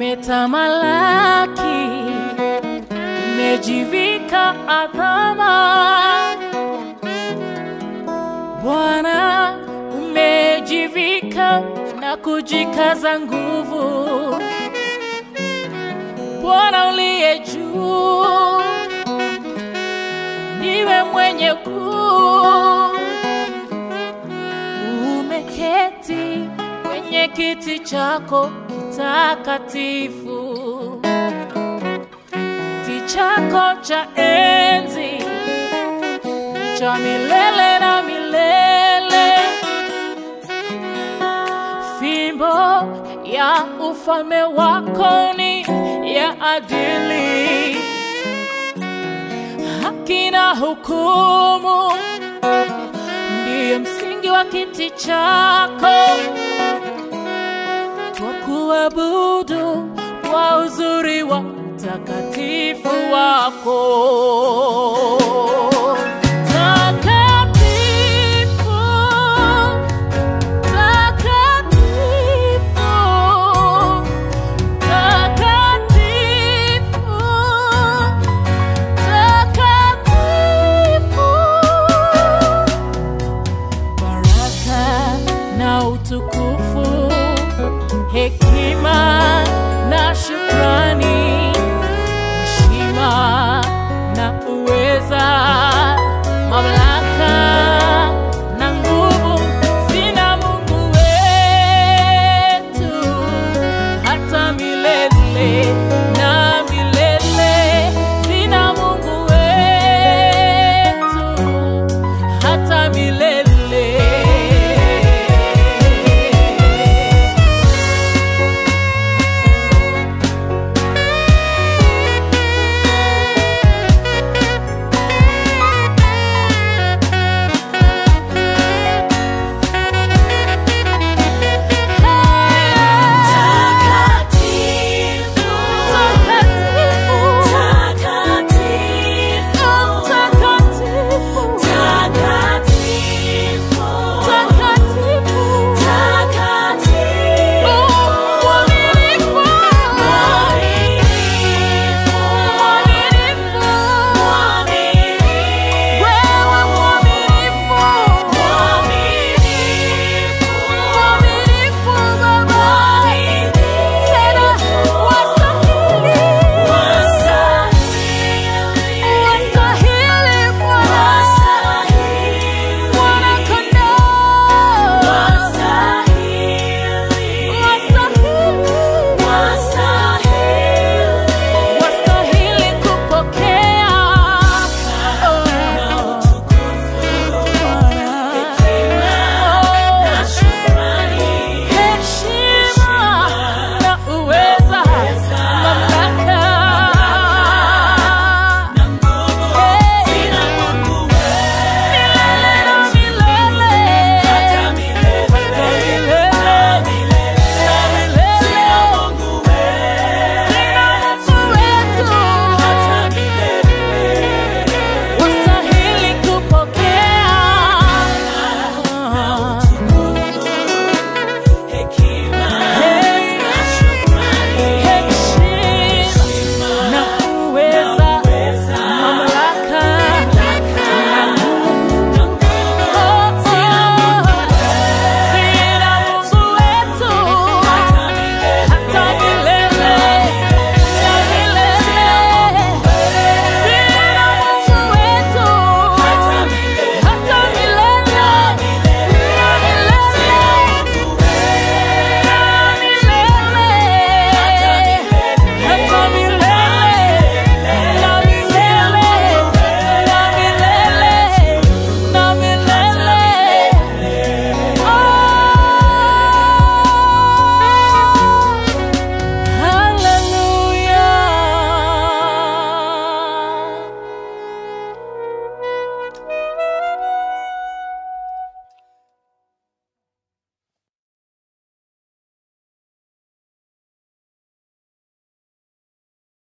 umetamalaki, umejivika adhama. Bwana, umejivika na kujikaza nguvu. Bwana uliye juu, ndiwe mwenye kuu, umeketi kwenye kiti chako kitakatifu, kiti chako cha enzi ni cha milele na milele. Fimbo ya ufalme wako ni ya adili, haki na hukumu ndiyo msingi wa kiti chako. Kwa kuabudu kwa uzuri wa utakatifu wako. Takatifu, takatifu, takatifu, takatifu. Baraka na utukufu, hekima